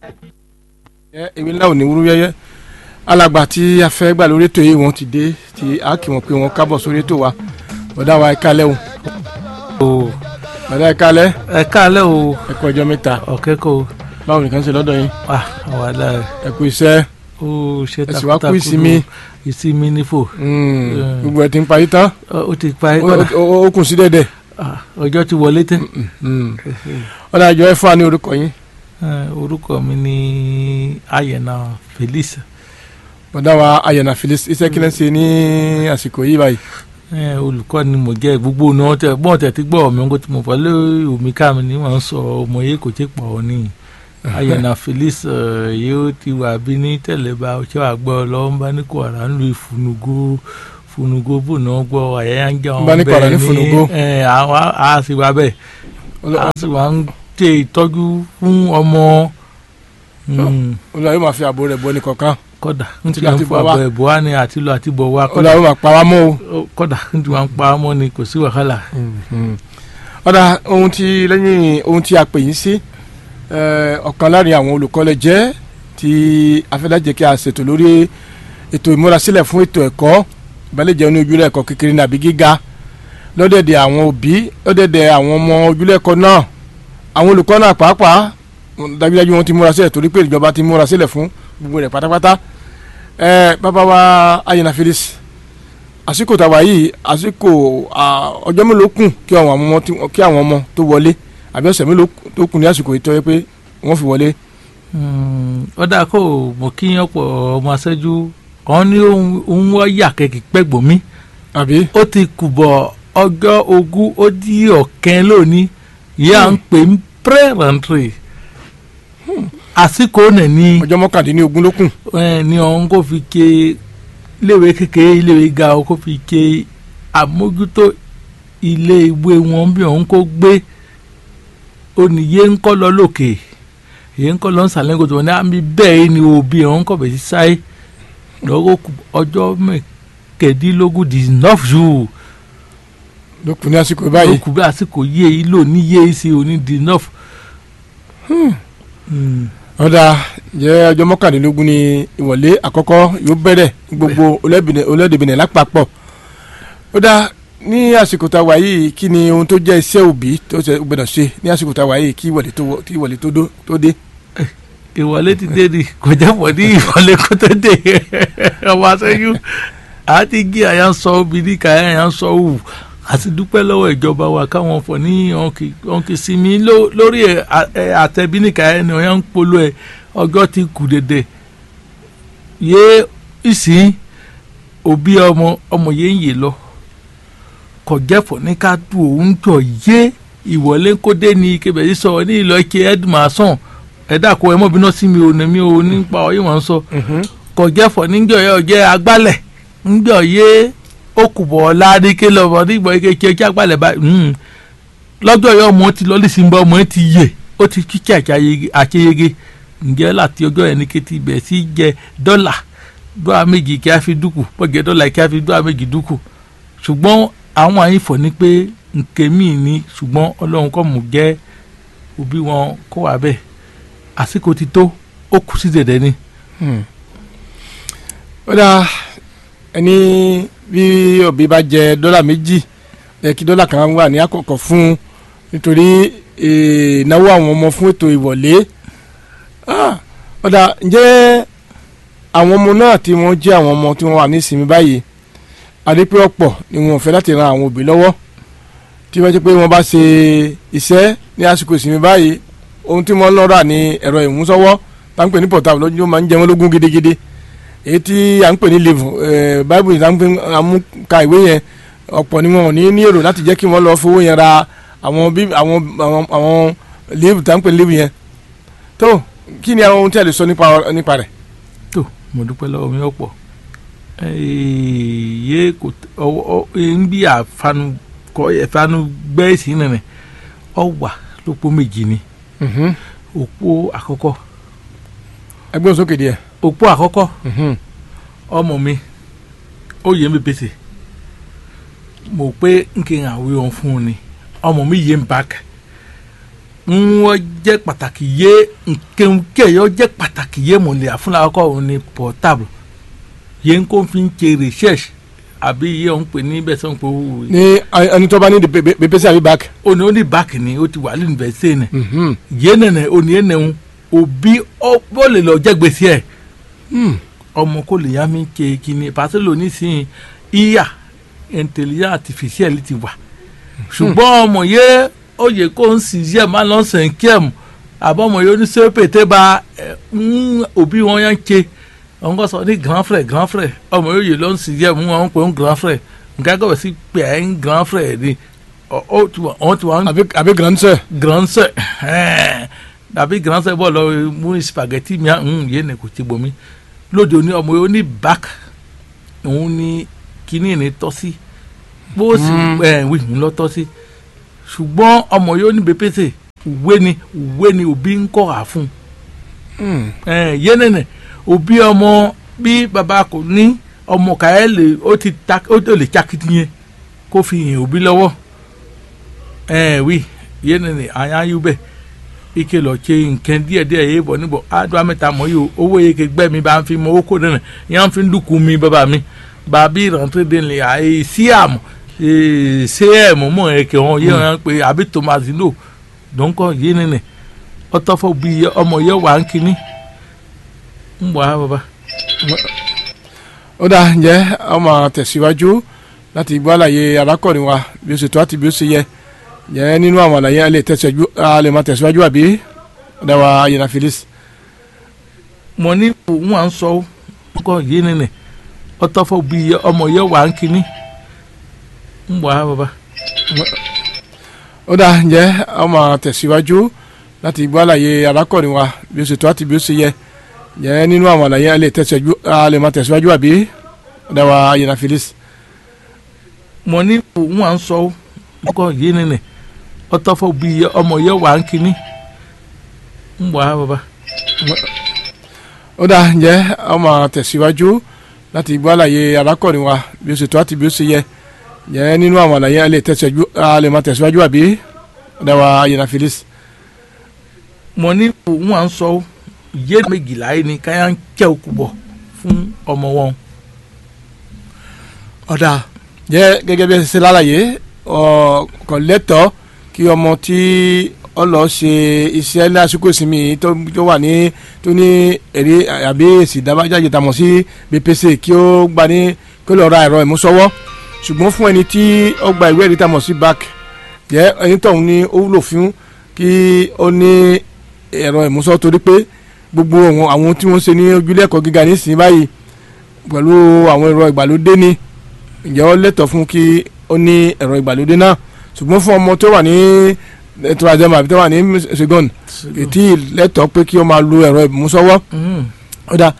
ewé ńlá ò ní wúrú yẹyẹ alàgbà tí a fẹ́ gbà lórí ètò yìí wọ́n ti dé tí a kì wọ́n pé wọ́n kábọ̀ sórí ètò wa bọ̀dá wa ẹ̀ka lẹ́ o o bọ̀dá ẹ̀ka lẹ́ ẹ káalẹ́ o ẹ̀kọ́ ọjọ́ mẹ́ta ọ̀kẹ́kọ̀ọ́ báwo nìkan ṣe lọ́dọ̀ yín wa wàhálà ẹ̀ ẹ̀kú iṣẹ́ ó ṣe ẹ sì wá kú takuntakun ìsinmi. ìsinmi nífò mm, gbogbo ẹ̀ ti ń parí tán ó ti pa ẹ́ Ó- kọ́dà ó ó kùn sí dẹ́dẹ̀ Ah, ọjọ́ ti wọlé tẹ́ ọ̀dà àjọ ẹ̀ fún wa ní orúkọ yín Eh, orúkọ mi ní Ayẹ̀nà Felix bọ̀dá wa ayọ̀nà Felix iṣẹ́ kí lẹ́ ń ṣe ní àsìkò yìí báyìí Eh, olùkọ́ ni mo jẹ́ gbogbo ní wọ́n tẹ bọ́ọ̀ tẹ̀ tí gbọ́ ọ̀mí ńkọ́ tí mo fọ́ lé omi ká mi ní wọ́n ń sọ ọmọ yìí kò tí pọ̀ ọ́ ní Ayẹ̀nà Felix eh, yóò ti wà bí ní tẹ̀lébà ọ̀ṣẹ́ àgbọ̀ lọ́wọ́ ń bá ní kò àrà ń lu ìfúnugó funugo bò náà gbọ́ àyẹ̀yà ń jẹ́ Ń bá ní kọ̀ọ̀rọ̀ ní Funugo. ẹ̀ àwọn a sì wá bẹ́ẹ̀ Ọlọ́- a sì wá ń ṣe ìtọ́jú fún ọmọ Mm, Olúwa yóò máa fi ààbò rẹ̀ bọ́ ní kọ̀ọ̀kan kódà ń ti Àti lọ wá ń àti fọ bọ̀ wá. àbọ̀ ẹ̀bọ̀ wá ní àti lọ àti bọ̀ wá Olúwa kódà yóò máa pa wá mọ́ o. ó- kódà ń ti wá ń pa á mọ́ ni kò sí wàhálà. ọ̀dà ohun tí lẹ́yìn ohun tí a pè yín sí eh, ọ̀kan láàrin àwọn olùkọ́lẹ̀ jẹ́ tí afẹ́lájẹ́ kí a ṣètò lórí ètò ìmúrasílẹ̀ fún ètò ẹ̀kọ́ ìbálẹ̀jẹ́ ní ojúlẹ̀ ẹ̀kọ́ kékeré nàbí gíga lọ́dẹ̀dẹ̀ àwọn òbí lọ́dẹ̀dẹ̀ àwọn ọmọ ojúlẹ̀ ẹ̀kọ́ náà àwọn olùkọ́ náà pàápàá wọn- dájúdájú wọn ti múra sílẹ̀ torí pé ìjọba ti múra sílẹ̀ fún gbogbo rẹ̀ pátápátá Eh, bàbá wa Ayinla Felix àsìkò tàwa yìí àsìkò à, ọjọ́ mélòó kù kí àwọn ọmọ tí- kí àwọn ọmọ tó wọlé àbí ọ̀sẹ̀ mélòó tó kù ní àsìkò yìí tó yẹ pé wọ́n fi wọlé. Mm, ó dáa kó o mọ̀ kí ọ̀pọ̀ ọmọ aṣẹ́jú kan ní òun wọ́n yà kẹ́kẹ́ pẹ́gbọ̀n mi àbí ó ti kùbọ̀ ọjọ́ ogún ó di ọ̀kẹ́ lónìí ìyá ń pè ń pẹ́rẹ́ǹtì àsìkò nẹ̀ ni ọjọ́ mọ́kàndínlógún ló kù. ẹ ní ọ̀hún kó fi ké iléèwé kékeré iléèwé ga ọ kó fi ké àmójútó ilé ìwé wọn bí ọ̀hún kó gbé oníyé ń kọ́ lọ lókè èyí ń kọ́ lọ ń sàlẹ̀ kòtò wọn ní àmì bẹ́ẹ̀ ni òbí ọ̀hún kọ̀ bẹ̀ sí sáyé lọ́wọ́ kù ọjọ́ mẹ́kẹ̀ẹ́dínlógún di enough ju ló kù ní àsìkò báyìí. lókù bí àsìkò yé yìí lò ní yé sí òní di enough. Hmm. ọ̀dà jẹ́ ọjọ́ mọ́kàndínlógún ní ìwọlé àkọ́kọ́ yóò bẹ̀rẹ̀ ní gbogbo olódìbìnrin lápapọ̀. ọ̀dà ní àsìkò tá a wà yìí kí ni ohun tó jẹ́ iṣẹ́ òbí tó ṣe gbọ́dọ̀ ṣe ní àsìkò tá a wà yìí kí ìwọlé tó wọ- kí ìwọlé tó dó- tó dé. ìwọlé ti dé ni kò jẹ́ pọ̀ ní ìwọlé kó tó dé ọmọ aṣẹ́yún àti gí àyà ń sọ obìnrin ká àyà ń sọ òwù àti dúpẹ́ lọ́wọ́ ìjọba wa káwọn fọ̀ ní ọ̀nkì sinmi ló- lórí ẹ̀- ẹ̀ àtẹ̀bíníkà ẹ̀ ni ọ̀yà ń polo ẹ̀ ọjọ́ ti kù dédé yé ìsìn òbí ọmọ ọmọ yẹn ń yè lọ kò jẹ́fọ̀ ní ká du òun jọ yé ìwọlé kó dé ní kébẹ̀ yìí sọ ní ìlọ ike edmason ẹ̀dá kó ẹ mọ́ bínú sí mi ò ní mi ò nípa ọ̀yìn wọn sọ kò jẹ́fọ̀ níjọ yẹ ọ̀jẹ́ agbálẹ̀ níjọ yé okùbọ̀ ládìké lọ́wọ́ nígbà yẹ kí ẹjẹ́ agbálẹ̀ báyìí lọ́jọ́ yẹ ọmọ ti lọ́lí sí bọ́ ọmọ ti yè ó ti kíkẹ́ àṣeyege ǹjẹ́ láti ọjọ́ yẹn ní kété ibẹ̀ sí jẹ dọ́là dọ́là méjì kí a fi dúkù bọ́jẹ́ dọ́là kí a fi dọ́là méjì dúkù ṣùgbọ́n àwọn àyìnfọ̀ ni pé nkèmí ni ṣùgbọ́n ọlọ́run kọ́ mú jẹ́ òbí wọn kó wà bẹ́ẹ̀ àsìkò ti tó ó kù sí dẹ̀dẹ̀ ni. ọ̀dà ẹni bí òbí bá jẹ dọ́là méjì ẹ kí dọ́là kan wà ní àkọ́kọ́ fún un nítorí eh, ìnáwó àwọn ọmọ fún ètò ìwọlé Ah, ọ̀dà ǹjẹ́ àwọn ọmọ náà tí wọ́n jẹ́ àwọn ọmọ tí wọ́n wà ní ìsinmi báyìí adépé ọ̀pọ̀ ni wọn ò fẹ́ láti ran àwọn òbí lọ́wọ́ tí wọ́n jẹ́ pé wọ́n bá ṣe iṣẹ́ ní àsìkò ìsinmi báyìí ohun tí wọ́n ń lọ rà ní ẹ̀rọ ìmúsọ́wọ́ tá ń pè ní portable lójú máa ń jẹ wọ́n lógún gidigidi èyí tí à ń pè ní live bible yìí tá ń pè àmúka ìwé yẹn ọ̀pọ̀ ni wọn ò ní ní èrò láti jẹ́ kí wọ́n lọ fowó yẹn ra àwọn bí àwọn àwọn àwọn live tá ń pè ní live yẹn tó kí ni àwọn ohun tí a lè sọ nípa nípa rẹ̀. tó mo dúpẹ́ lọ́wọ́ mi ọ̀pọ̀ yé kò ọwọ́ ń bí àfanu kọ ẹ̀fanu gbẹ́ sí nìyẹn ọ wà lópó méjì ni òpó àkọ́kọ́ ẹgbẹ́ òsókè díẹ̀. òpó àkọ́kọ́ ọmọ mi ó yẹ mi pèsè mo pé n kì í àwé wọn fún un ni ọmọ mi yé mi báàkì wọ́n jẹ́ pàtàkì yé nkẹ́nkẹ́ yọ jẹ́ pàtàkì yé mọ̀lẹ́ àfúnláwọ́kọ́ òun ni portable yẹn kó fi ń ṣe research àbí yẹ òun pè ní bẹ́ẹ̀ sọ́n pé ó ní ẹni tó bá ní bpc àbí back. òní ó ní báàkì ni ó ti wà lẹ́nu bẹ́ẹ̀ sẹ́yìn nẹ̀ yẹn nẹ̀nẹ̀ òní yẹn nẹ̀hún òbí ó lè lọ jẹ́ gbèsè ẹ̀ ọmọ kò lè yá mi ṣe kíni pàṣẹ lónìí sí ìyá intelligence artificial ti wà ṣùgbọ́n ọmọ yẹ ó yẹ kó ń sì yẹ máa lọ sẹ̀ ń kí ẹ̀ mu àbọ̀ ọmọ yẹ oníṣẹ́ pété bá òbí wọn yẹn ń ṣe wọn kò sọ ní grand frère grand frère ọmọ yóò yẹ lọ sí yẹ mú wọn pè ń grand frère nǹkan gbọ́dọ̀ sí pé ẹ̀ ń grand frère ni ó ti wà ń. àbí grand sœur. grand sœur àbí grand sœur bọ̀ lọ mú spaghetti mi ń yé ne kò ti bomi lóde òní ọmọ yóò ní back òun ní kíní ní tọ́ sí bó sì wí ń lọ tọ́ sí ṣùgbọ́n ọmọ yóò ní bépèsè ìwé ni ìwé ni òbí ń kọ́ à fún yénìnì òbí ọmọ bí baba kò ní ọmọ kàyẹ́ lè ó ti ta ó lè takitiyan kó fi hàn òbí lọ́wọ́ wí yénìnì àyàn bẹ́ẹ̀ ike lọ tse nǹkan díẹ̀ díẹ̀ yé bọ̀ níbọ̀ àdúrà mẹ́ta mọ̀ yìí o owó yẹ kẹgbẹ́ mi bá ń fi mọ owó kó nínú yẹn fi ń dúkú mi bàbá mi bàbí ìrántí dé ní àyè sí àmù ṣé ẹ̀ mọ̀ mọ̀ ẹ̀ kẹ́ wọn yé wọn pé àbí tomazino dọ́nkọ́ yé nínú ọtọ́fọ́ bí ọmọ yẹ wà ń kíní ń bọ̀ á bàbá. ó dáa ǹjẹ́ ọmọ tẹ̀síwájú láti gbọ́ àlàyé arákùnrin wa bí ó ṣe tó àti bí ó ṣe yẹ yẹ nínú àwọn àlàyé alẹ tẹsíwájú alẹ máa tẹsíwájú àbí ọdáwà ayélujára Felix. mo ní òun à ń sọ ọkọ yìí nínú ọtọfọ bí ọmọ yẹ wà ń kíní ń bọ̀ á bàbá. ó dáa ǹjẹ́ ọmọ tẹ̀síwájú láti gbọ́ àlàyé arákùnrin wa bí ó ṣe tó àti bí ó ṣe yẹ yẹ nínú àwọn àlàyé alẹ tẹsíwájú alẹ máa tẹsíwájú àbí ọdáwà ayélujára Felix. mo ní òun à ń sọ ọkọ yìí nínú ọtọfọ bí ọmọ yẹ wà ń kíní ń bọ̀ á bàbá. ó dáa ǹjẹ́ ọmọ tẹ̀síwájú láti gbọ́ àlàyé arákùnrin wa bí ó ṣe tó àti bí ó ṣe yẹ yẹ nínú àwọn àlàyé alẹ tẹ̀síwájú alẹ máa tẹ̀síwájú àbí ọdáwà ayélujára Felix. mo ní òun à ń sọ yé méjìlá yìí ni káyà ń kẹ́ òkú bọ̀ fún ọmọ wọn. ọ̀dà jẹ́ gẹ́gẹ́ bí ẹ ṣe lálàyé kò lẹ́tọ̀ọ́ kí ọmọ tí ọ lọ ṣe iṣẹ́ lásìkò ìsinmi tó wà ní tó ní èrè àbí èsì ìdábàjáde tàmọ̀ sí BPC kí ó gba ní kí ó lọ ra ẹ̀rọ ìmúṣọwọ́ ṣùgbọ́n fún ẹni tí ó gba ìwé ẹ̀rí tàmọ̀ sí back jẹ́ ẹni tọ̀hún ní ó wúlò fún kí ó ní ẹ̀rọ ìmúṣọwọ́ torí pé gbogbo àwọn tí wọ́n ṣe ní ojúlé ẹ̀kọ́ gíga nísìnyí báyìí pẹ̀lú àwọn ẹ̀rọ ìgbàlódé ni ǹjẹ́ ó lẹ́tọ̀ọ́ fún kí ó ní ẹ̀rọ ìgbàlódé náà ṣùgbọ́n fún ọmọ tó wà ní turazem àbí tó wà ní segon ètí lẹ́tọ̀ọ́ pé kí ó máa lo ẹ̀rọ ìmúsọwọ́ ọ̀dà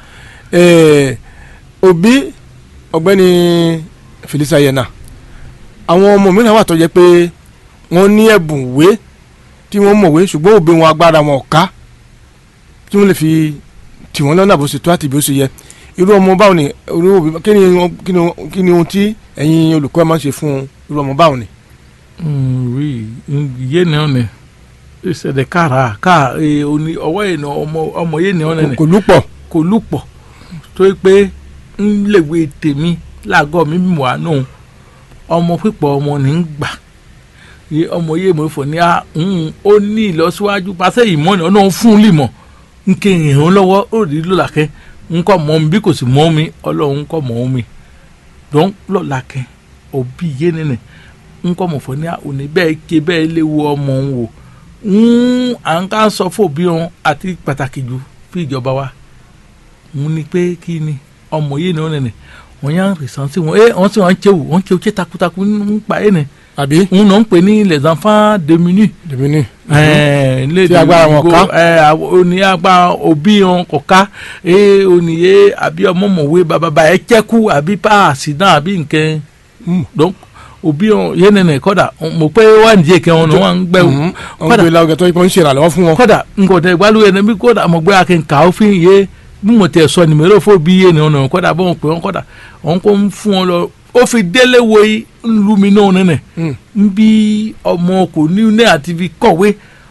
òbí ọ̀gbẹ́ni Felix Ayena àwọn ọmọ mìíràn wà tó jẹ́ pé wọ́n ní ẹ̀bùn ìwé tí wọ́n mọ̀wé ṣùgbọ́n òbí wọn agbára wọn ò ká tí wọ́n lè fi tì wọ́n lọ́nà bó ṣe tó àti bó ṣe yẹ irú ọmọ báwo ni irú òbí kí ni kí ni kí ni ohun tí ẹ̀yin olùkọ́ ẹ máa ń ṣe fún irú ọmọ báwo ni. oui yé ni ọ̀nẹ̀ ìṣẹ̀lẹ̀ kára ká òní ọwọ́ yìí ni ọmọ ọmọ yé ni ọ̀nẹ̀ kò lúpọ̀. kò lúpọ̀ tó yẹ pé ń lèwe tèmi láàgọ́ mi mọ̀ àánú ọmọ pípọ̀ ọmọ ní ń gbà ọmọ yé mo fò ní à ń ó ní ìlọsíwájú pàṣẹ ìmọ̀ ni ọ̀nà fún un lè mọ̀ ń kéyìn òun lọ́wọ́ ó rí lọ́làkẹ́ nkọ mọ mi bí kò sì mọ mi ọlọ́run nkọ mọ mi dọ́n lọ́la kẹ́ òbí yé nínú nkọ mọ̀ fọ́ ní òní bẹ́ẹ̀ ké bẹ́ẹ̀ léwu ọmọ òun wò ń à ń ká sọ fún òbí wọn àti pàtàkì jù fún ìjọba wa ń ní pé kí ni ọmọ yé ni wọn nìyẹn wọn yà ń rìsàn sí wọn ẹ wọn sì wọn ń tẹwò wọn ń tẹwò tẹ takuntakun ń pa ẹ nìyẹn àbí. ń nà ń pè ní les enfants démunis démunis. tí agbára wọn ká. òní agbára òbí wọn kò ká òníye àbí ọmọọmọwé bàbá ẹ jẹ́kú àbí páàsì náà àbí nǹkan donc òbí wọn yẹn nìyẹn kọ́dà mo pé wà ní jẹ́kẹ́ wọn ni wọ́n ń gbẹ́ wọ́n ń gbé lárugẹ tó ń ṣe ìrànlọ́wọ́ fún wọn. kọ́dà nkọ̀tẹ̀ ìgbàlú yẹn níbi kọ́dà mo gbé akínká òfin yé bí mo tẹ̀ sọ nìmẹ́rẹ́ fún bí yé ni wọn kọ́dà bọ́n pé wọn kọ́dà wọn kò ń fún wọn lọ ó fi délé wo lumi náà nínú n bí ọmọ kò ní ní àti fi kọ̀wé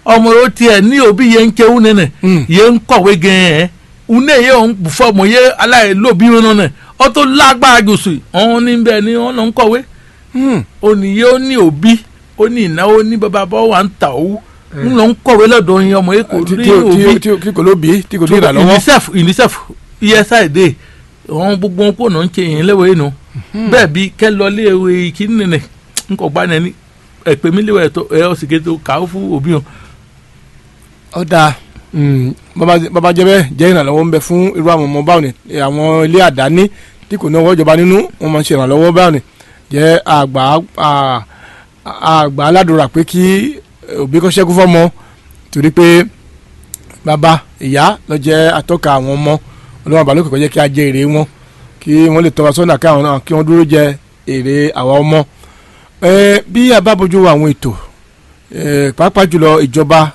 ọmọ yóò tiẹ̀ ní òbí yẹn ń kéwú nínú Mm. yẹn ń kọ̀wé gan-an une yẹ ń fọmọ yẹ aláìlóbi wọn nínú ọ tó lágbára jùsù ọ̀hún níbẹ̀ ni wọ́n lọ ń kọ̀wé Hmm. oníyẹ ó ní òbí ó ní ìnáwó ní bàbá bọ́ wà ń tà owó ń lọ ń kọ̀wé lọ́dọ̀ yẹn ọmọ yẹ kò tí ní tí tí òbí tí tí kò lóbi tí kò ní ìrànlọ́wọ́. unicef unicef usaid àwọn gbogbo wọn kò náà ń ṣe yẹn léwé nu bẹ́ẹ̀ bí kẹ́ lọ léwe kíní nìyẹn n kò gbá nẹni ẹ̀pẹ́ mi léwé ẹ̀tọ́ ẹ̀ ọ̀sìn kẹ́tọ́ kàá fún òbí wọn. ó dáa Mm, bàbá bàbá jẹ́ bẹ́ẹ̀ jẹ́ ìrànlọ́wọ́ ń bẹ fún irú àwọn ọmọ báwọn ni Eh, àwọn ilé àdáni tí kò ní ọwọ́ ìjọba nínú wọn máa ń ṣe ìrànlọ́wọ́ báwọn ni jẹ́ àgbà à- àgbà aládùúrà pé kí òbí kọ́ ṣẹ́kù fọ́mọ torí pé bàbá ìyá ló jẹ́ atọ́ka àwọn ọmọ ọlọ́wọ́n àbálòkè kọ́ jẹ́ kí a jẹ èrè wọn kí wọ́n lè tọ́ wa sọ́nà káwọn náà kí wọ́n dúró jẹ èrè àwa ọmọ Eh, bí a bá bójú wo àwọn ètò eh, pàápàá jùlọ ìjọba